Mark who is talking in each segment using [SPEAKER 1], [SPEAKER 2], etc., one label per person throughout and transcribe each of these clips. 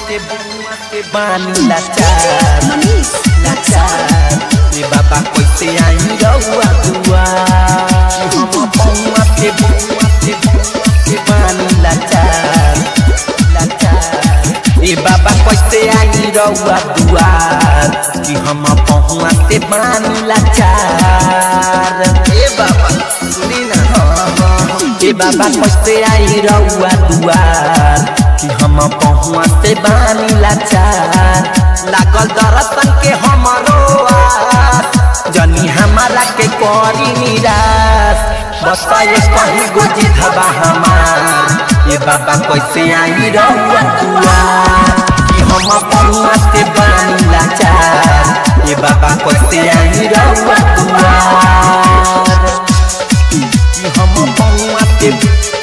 [SPEAKER 1] से बउआ से बानी लाचार
[SPEAKER 2] मनीष
[SPEAKER 1] लाचार ये बाबा कैसे आई रउआ दुआ कि हम बउआ से बउआ से बउआ से बानी लाचार लाचार ये बाबा कैसे आई रउआ दुआर कि हम पहुआ से बानी लाचार ए बाबा सुनी ना हाँ, हाँ, ए बाबा कैसे आई रउआ दुआर कि हम पहुआ से बानी लाचार लागल दर्शन के हमरो आस जनी हमारा के करी निराश बस ये कहीं गोजी धबा हमार ये बाबा कैसे आई रउआ दुआर कि हम पहुआ से बानी लाचार ये बाबा कैसे आई रउआ दुआर कि हम पहुआ से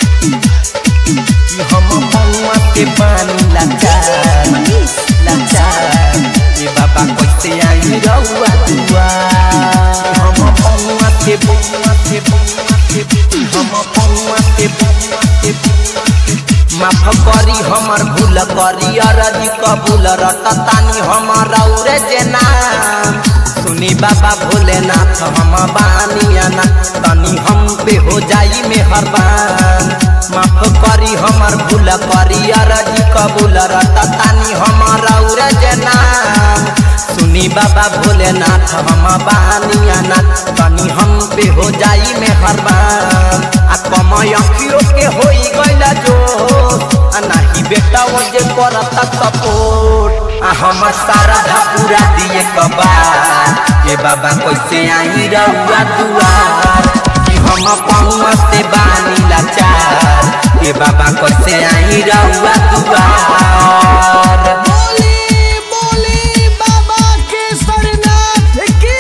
[SPEAKER 1] कि हम पहुआ से बानी लाचार
[SPEAKER 2] मनीष
[SPEAKER 1] लाचार ये बाबा कैसे आई रउआ दुआर हम पौआ के बउआ के बउआ के हम पौआ के बउआ के बउआ के माफ करी हमर भूल करी अरजी कबूल रटतानी हमर औरे जे नाम सुनी बाबा भोलेनाथ हम बानियाना तनी हम पे हो जाई मेहरबान माफ करी हमर भूल करी अरजी कबूल रटतानी हमर औरे जे नाम सुनी बाबा भोलेनाथ हम बानियाना तनी हम पे हो जाई मेहरबान आ कमय अखियो के होई गइला जो आ नाही बेटा वो जे करता सपोर्ट आ हमर सारा धा पूरा दिए कबार ये बाबा कैसे आई रउआ दुआर कि हम पौआ से बानी लाचार ये बाबा कैसे आई रउआ दुआर
[SPEAKER 2] बोली बोली बाबा केसरनाथ की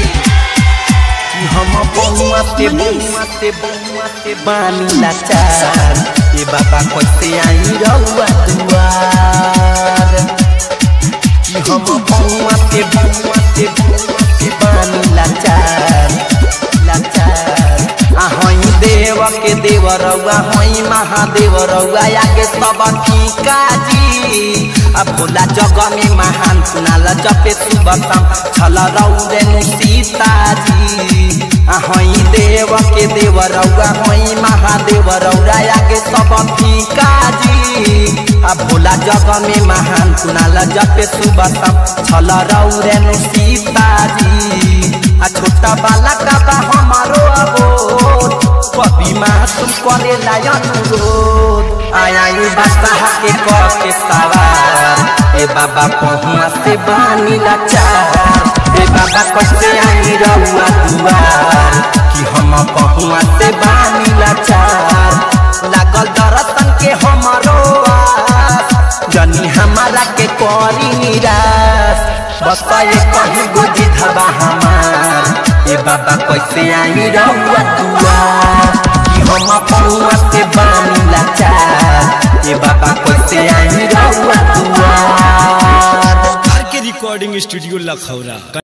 [SPEAKER 1] कि हम बउआ से बउआ से बउआ से बानी लाचार ये बाबा कैसे आई रउआ दुआर कि हम बउआ से बउआ से बउआ से बानी लाचार लाचार आ हई देव के देव रउआ हई महादेव रउआ आगे सब ठीका जी आ भोला जग में महान सुनाल जपे सुबतम छल रौरे नु सीताजी आ हई देव के देव रउआ हई महादेव रउआ आगे सब ठीका जी आ भोला जग में महान सुनाल जपे सुबतम छल रौरे नु सीताजी आ छोटा बाला का बा हमारो अबोध कभी मासूम करे लायन रोद आया यू बादशाह के कह के सवार ए बाबा पहुआ से बानी लाचार ए बाबा कैसे आई रउआ दुआर कि हम पहुआ से बानी लाचार लागल दर्शन के हमरो आस जनी हमारा के करी निराश बस ये कहीं गोजी धबा हमार ए बाबा कैसे आई रउआ दुआर कि हम पौआ से बानी लाचार ए बाबा कैसे आई रउआ दुआर
[SPEAKER 3] आर के रिकॉर्डिंग स्टूडियो लखौरा